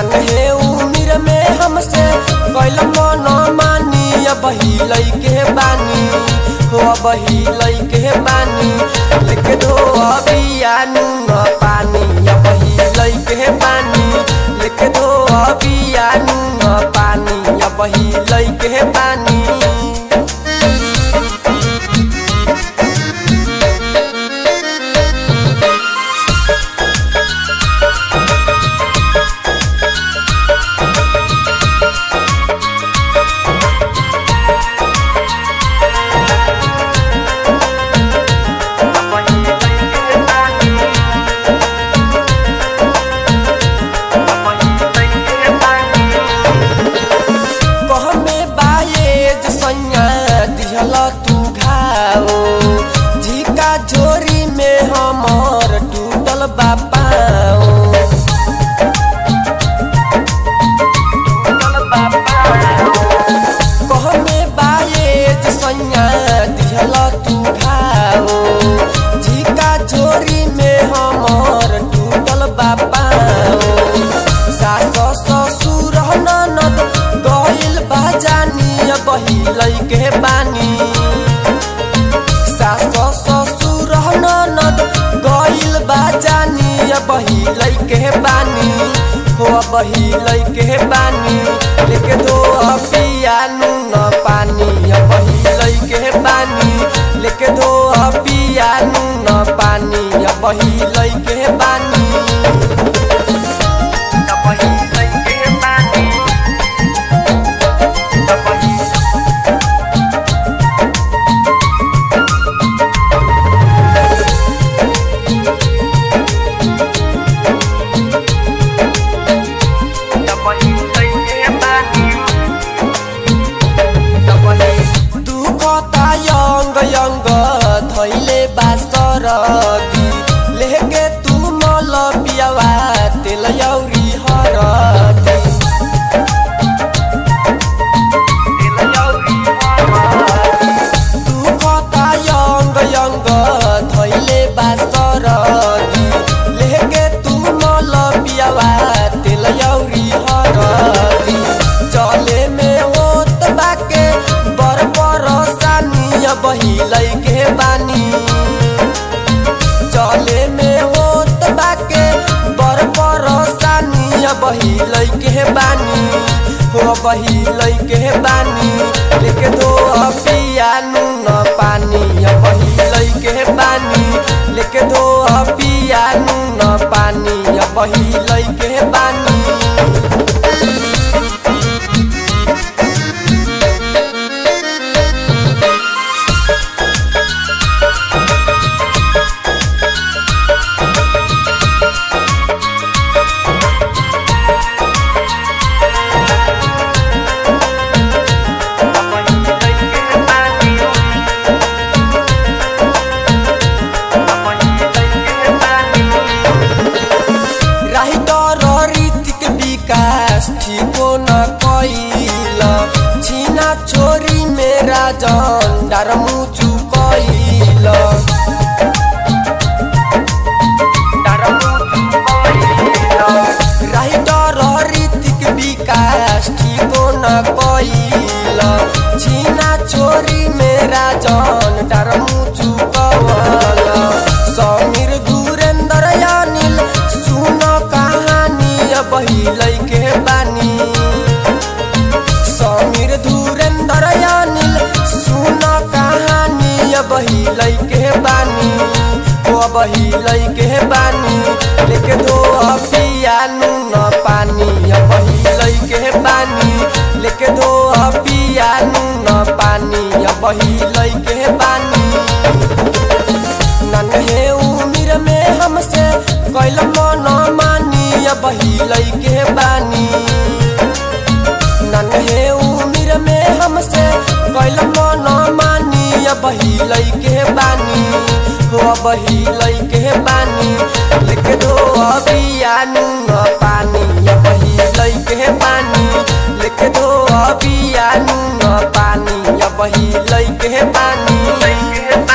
नन्हे उम्र में हमसे कैल मन मानी अब लैके बानी हो अब लैके बानी लेके धो अबिया नून पानी अब लैके बानी लेके धो अबिया नून पानी अब लैके बानी कहमे बाये जसैया दिहल तू घाओ झिका झोरी में हमर टूटल बापाओ कहमे बाये जसैया दिहल तू घाओ झिका झोरी में हमर टूटल बापाओ सास ससुर ननद गइल बाजानी बहिलै के बानी सास ससुर ननद गइल बाजानी बहिलै के बानी हो बहिलै के बानी लेके दो पिया नून पानी बहिलै के बानी लेके दो पिया नून पानी बहिलै के बानी दुखता यंग यंग धैले बास्तर दी लेके तू मल पियावा तेल यौरी हरदी दुखता यंग यंग धैले बास्तर दी लेके तू मल पियावा तेल यौरी हरदी चले में होत बाके बर बरसानी बहिलै के बानी चले में होत बाके बर बरसानी बहिलै के बानी हो बहिलै के बानी लेके दो पिया नून पानी बहिलै के बानी लेके दो पिया नून पानी बहिलै के बानी राहिटर रीतिक विकास ठीको न कैल छिना छोरी मेरा जन्डार मुचु कैल राहिटर रीतिक विकास ठीको न कैल छिना छोरी मेरा जन्डार मुचु कवल समीर गुरेन्द्र अनिल सुन कहानी बहिलै के बानी समीर धुरेन्द्र अनिल सुन कहानी बहिलै के बानी ओ बहिलै के बानी लेके दो पिया नून पानी बहिलै के बानी लेके दो पिया नून पानी बहिलै के बानी नन्हे उम्र में हमसे कैल मन मानी बहिलै के बानी नन्हे उम्र में हमसे कैल मन मानी बहिलै के बानी हो बहिलै के बानी लेके दो अबिया नून पानी बहिलै के बानी लेके दो अबिया नून पानी बहिलै के बानी